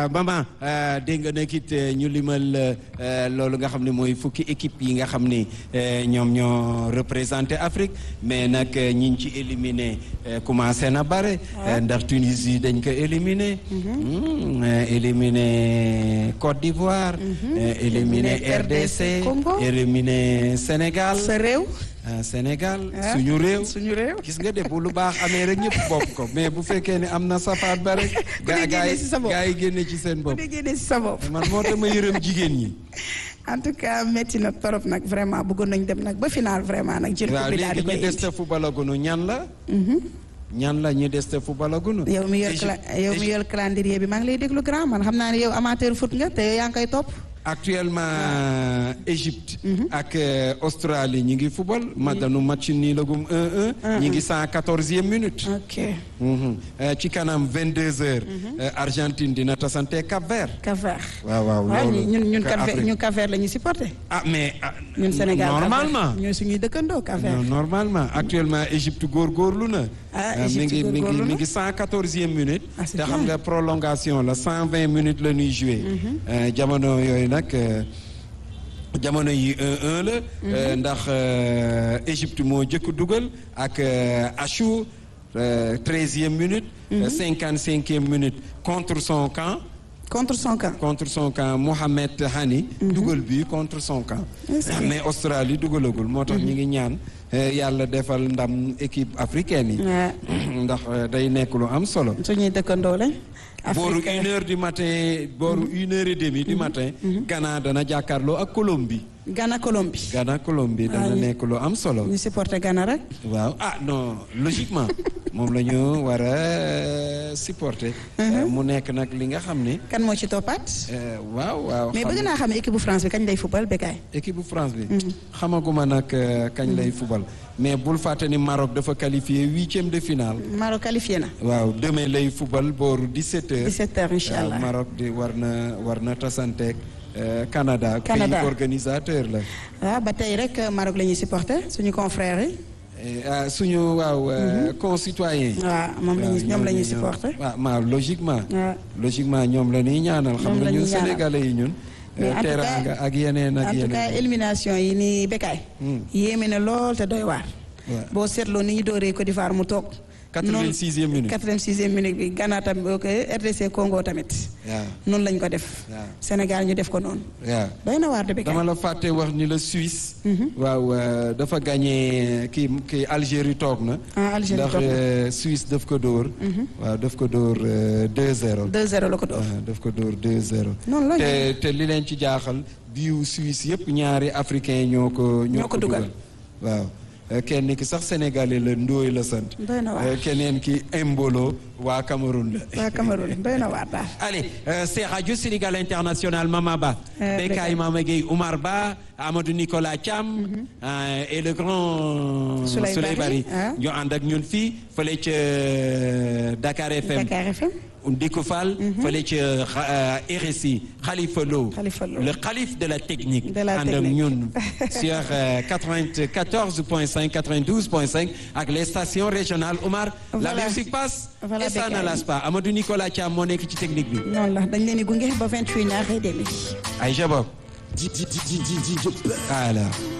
maman dégg nga nag it ñu limal loolu nga xam ne mooy fukki équipe yi nga xam ni ñoom ñoo représenté Afrique mais nag ñi ñu ci éliminé commencé na bare. ndax Tunisie dañ ko éliminé. éliminé Côte d'Ivoire. éliminé RDC. Congo éliminé Sénégal. sa réew. Sénégal suñu réew suñu réew. gis nga de bu lu baax amee rek ñëpp bopp ko mais bu fekkee ne am na safaat ba rek. gaa gaa yi gaa yi génne ci seen bopp. bu dee génne si sa bopp. man moo tax ma yërëm jigéen ñi. en tout cas métti na torop nag vraiment bëggoon nañ dem nag ba final vraiment nag. jël coupe bi daal di koy waaw léegi ñu des te footballagunu ñan la. ñan la ñu des te footballagunu. yow mi yor yow mi yor calendrier bi maa ngi lay déglu grand man xam naa ne yow amateur foot nga te yow yaa ngi koy topp. actuellement Égypte. ak Australie ñi ngi football. ma danu match nii lagum 1-1. ñi ngi 114e minute. ok. ci kanam 22h. Argentine dina tasante Cap Vert. Cap Vert. waaw waaw loolu ñun ñun Cap Vert ñun Cap Vert la ñu supporté. ah mais. ñun Sénégal normalement ñooy suñuy dëkkandoo Cap Vert. normalement actuellement Égypte góorgóorlu na. ah mi ngi mi ngi mi ngi 114e minute. te xam nga prolongation la 120 minutes la ñuy joué. jamono yooyu nag jamono yi 1-1 la. ndax Égypte moo jëkk dugal ak Achou 13e minute. 55e minute contre son camp. contre son camp. contre son camp Mohamed Hani. dugal bi contre son camp. mais Australie dugalagul moo tax ñu ngi ñaan. yàlla defal ndam équipe africaine yi. ndax day nekk lu am solo. suñuy dëkkandoo lañ. booru une heure du matin booru une heure et demie du matin. Ghana dana jàkkaarloo ak Colombie. Ghana Colombie. Ghana Colombie dana nekk lu am solo. ñu supporté Ghana rek. waaw ah non logiquement moom la ñu war a supporter. mu nekk nag li nga xam ne. kan moo ci toppaat. waaw waaw. mais bëgg naa xam équipe bu France bi kañ lay fubal Bécaye. équipe bu France bi. xamaguma nag kañ lay fubal. mais bul fàtte ni Maroc dafa qualifié huitième de finale. Maroc qualifié na. waaw demain lay fubal booru 17h. 17h incha allah Maroc di war na war na tasanteeg Canada. Canada pays organisateur la. waaw ba tey rek Maroc la ñuy supporter suñu confrères yi. suñu waaw. concitoyens yi. waaw moom la ñuy ñoom la ñuy supporter. waaw ma logiquement. waaw logiquement ñoom la ñuy ñaanal. xam nga ñun sénégalais yi ñun. mais en tout cas teraanga ak yeneen ak yeneen. en tout cas élimination yi nii Bécaye. yéeme na lool te doy waar. boo seetloo ni ñu dooree Côte d'Ivoire mu toog. 86e minute 86e minute bi Ghana tamit ok RDC Congo tamit. waaw noonu lañ ko def. Sénégal ñu def ko noonu. waaw doy na waar de Bécaye. dama la fàtte wax ni la Suisse. waaw dafa gagné kii kii Algérie toog na. ah Algérie toog na ndax Suisse daf ko dóor. waaw daf ko dóor 2-0. 2-0 la ko dóor. daf ko dóor 2-0. noonu la te te li leen ci jaaxal biiw Suisse yëpp ñaari africain ñoo ko. ñoo ko dugal waaw. kenn ki sax sénégalais la ndooy la sant. doy na waar keneen ki Embolo waa Cameroun la. waa Cameroun doy na waar daal. allez c'est Radio Sénégal International Mama Ba. Bécaye Mama Gueye Oumar Ba Amadou Nicolas Thiam. et le grand. Souley Bari ñu ànd ak ñun fii fële ca Dakar FM. Dakar FM. Ndiko Fall. fële ca RSI Khalifa Lo. Khalifa Lo le calife de la technique. de la ànd ak technique ñun sur 94 point 5 92 point 5 ak les stations régionales Oumar. la Voilà. musique passe. Voilà, et ça ne Bécaye. lasse pas Amadou Nicolas Thiam moo nekk ci technique bi. noonu la dañ leen di gunge ba 28 heures et demi. ay jabab alors